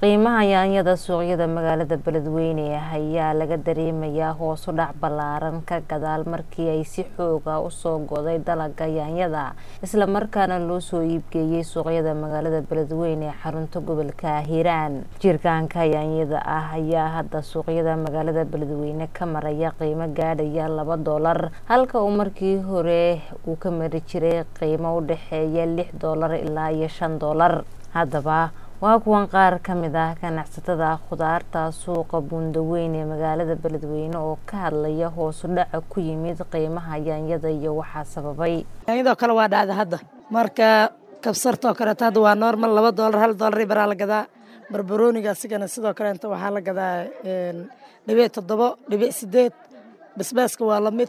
qiimaha yaanyada suuqyada magaalada beledweyne ayaa laga dareemayaa hoos u dhac ballaaran ka gadaal markii ay si xooga usoo goday dalaga yaanyada islamarkaana loo soo iibgeeyey suuqyada magaalada beledweyne ee xarunta gobolka hiiraan jirkaanka yaanyada ah ayaa hadda suuqyada magaalada beledweyne ka maraya qiimo gaadhaya laba doolar halka uu markii hore uu ka mari jiray qiimo u dhexeeya lix doolar ilaa iyo shan doolar haddaba waa kuwan qaar ka mid ah ganacsatada khudaarta suuqa buundaweyn ee magaalada beledweyne oo ka hadlaya hoosu dhaca ku yimid qiimaha yaanyada iyo waxaa sababay yaanyadoo kale waa dhacda hadda marka kabsartoo kaleeto hadda waa normal laba doolar hal doolar baraa la gadaa barbarooniga asigana sidoo kaleeto waxaa la gadaa dhibic toddobo dhibic sideed basbaaska waa lamid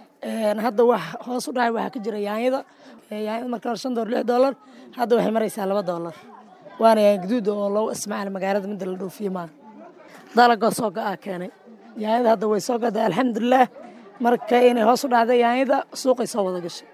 hadda wax hoos u dhacay waxaa ka jira yaanyada yaanyada marka hore shan doolar lix doolar hadda waxay maraysaa laba doolar waana yaan gaduud oo loogu ismacaal magaalada midda la dhoofiye maa dalagoo soo go-aa keenay yaanyada hadda way soo goday alxamdulilaah marka inay hoos u dhacday yaanyada suuqay soo wada gashay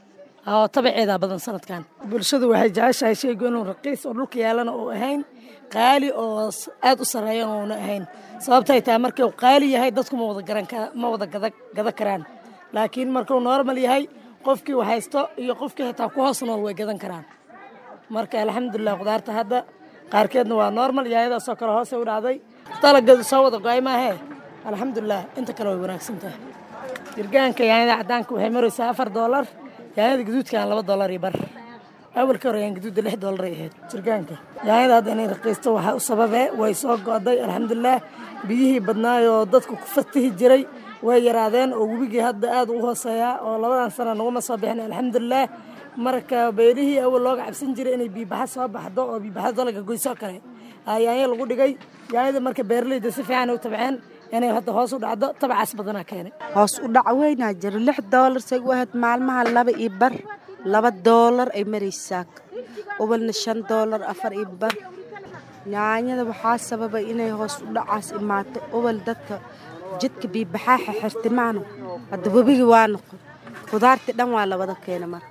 oo tabaceedaa badan sanadkan bulshadu waxay jeceshahay sheygu inuu raqiis oo dhulka yaalana uu ahayn qaali oo aad u sarreeyan uuna ahayn sababtay tahay markuu qaali yahay dadku ma wada garan ma wada gada karaan laakiin markuu normal yahay qofkii haysto iyo qofkii xitaa ku hoos nool way gadan karaan marka alxamdulilah khudaarta hadda qaarkeedna waa normal yaayadaasoo kale hoose u dhacday dalaggeedu soo wada go-ay maahee alxamdulilah inta kale way wanaagsan tahay jirgaanka yaanyada caddaanka waxay maraysaa afar doolar yaanyada gaduudkan laba doolar iyo bar awalka hore yaan gaduudda lix doolar ay ahayd jirgaanka yaanyada hadda inay raqiisto waxaa u sababee way soo go'day alxamdulilah biyihii badnaayoo dadku ku fatihi jiray way yaraadeen oo webigii hadda aad u hooseeyaa oo labadan sana naguma soo bixin alxamdulilah marka beelihii awal looga cabsan jiray inay biibaxa soo baxdo oo biibaxada dalaga goysoo kale yaanya lagu dhigay yaanyada marka beeraleyda si fiican u tabceen inay hadda hoos u dhacdo tabacaas badanaa keenay hoos u dhac weynaa jiro lix doolar say u ahayd maalmaha laba iyo bar laba doolar ay maraysaa ubalna shan doolar afar iyo bar yaanyada waxaa sababay inay hoos u dhacaas imaato ubal dadka jidka biibaxaaxa xirtimaano hadda webigii waa noqon khudaartii dhan waa la wada keena marka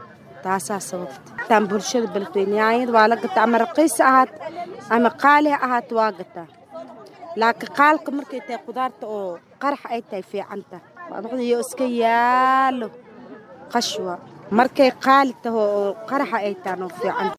taasaa sababta bulshada beledweyne yaanyada waa la gataa ama raqiis ahaat ama qaali ha ahaat waa gataa laakiin qaalka markay tahay khudaarta oo qarax ay tahay fiicanta iyo iska yaalo qashwa markay qaali taho oo qaraxa ay tahan oo fiican